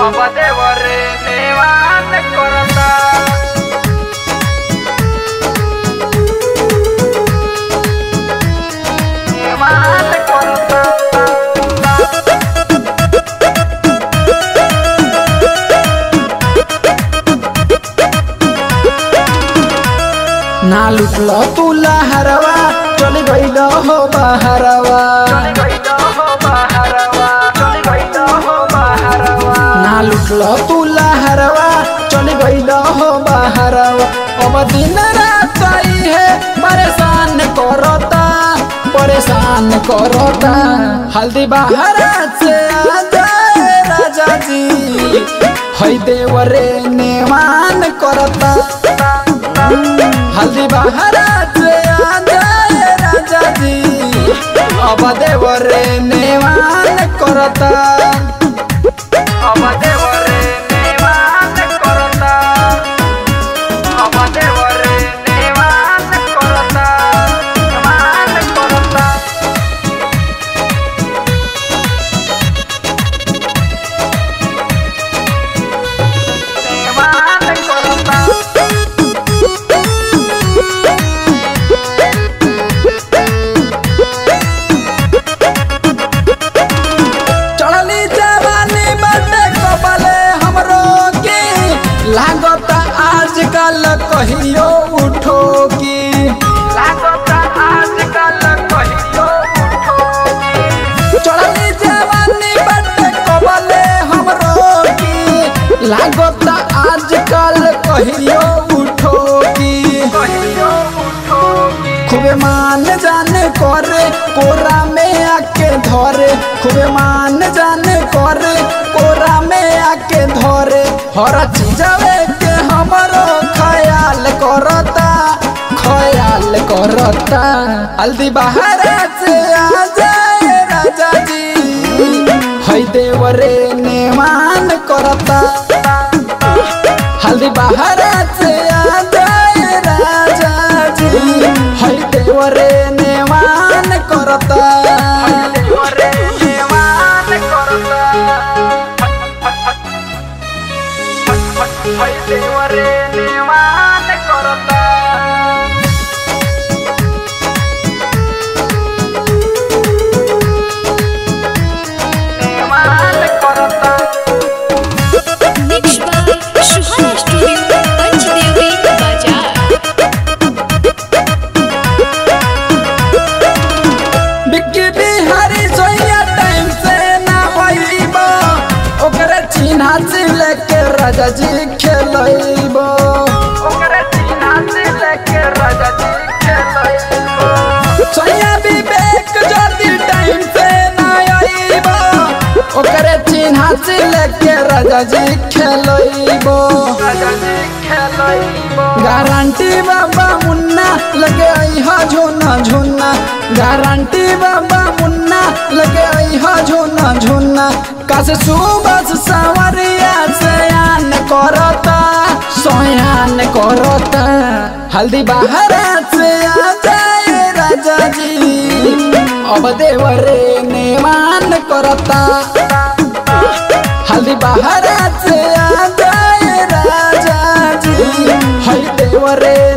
अब देवरे नेवान करता नेवान करता ना लुटल तू लहरवा चल गइल हो बहरवा चली गइल हो बहरवा चली गइल हो बहरवा ना लुटल तू लहरवा चल गइल हो बहरवा अब दिन रात आई है परेशान करता परेशान करता हल्दी बहरा से आ जाए राजा जी है देवरे नेवान करता हल्दी बहरा से आ जाए राजा जी अब देवरे नेवान करता अब देवरे नेवान करता अब देवरे नेवान करता नेवान करता नेवान करता चढ़ली जवानी बाटे कबले हमरो की लागत आजकल कहियो उठो की लागता आजकल कहियो उठोगी चढ़ली जवानी बाटे कबले हमरो की लागत आजकल कहियो उठो की कहियो उठोगी खूबे मान जाने करे कोरा में आके धरे खूबे मान जाने करे कोरा में आके धरे हर चीजवे के हमरो ख्याल करता ख्याल करता हल्दी बाहर से आ जाए राजा जी है देवरे नेमान करता हल्दी बाहर से आ जाए राजा जी है देवरे नेवान करता देवरे नेवान करता हाय देवरे नेवान करता नेवान करता Mixed by Shuhana Studio, Panchdevi, Bazaar. Bikki Bihari सोया टाइम से ना होइबो ओकरे चिन्हा से लेके राजा जी खेलइबो ओकरे सीना से लेके राजा जी खेलइबो सोया विवेक ज्योति टाइम से ना आइबो ओकरे चिन्हा से लेके राजा जी खेलइबो राजा जी खेलइबो गारंटी बाबा मुन्ना लगे आई हा झोना झोना गारंटी बाबा मुन्ना लगे आई हा झोना झोना कासे सुबह सवरिया सयान करता सोयान करता हल्दी बाहर से आ जाए राजा जी अब देवरे नेवान करता हल्दी बाहर से आ जाए राजा जी है देवरे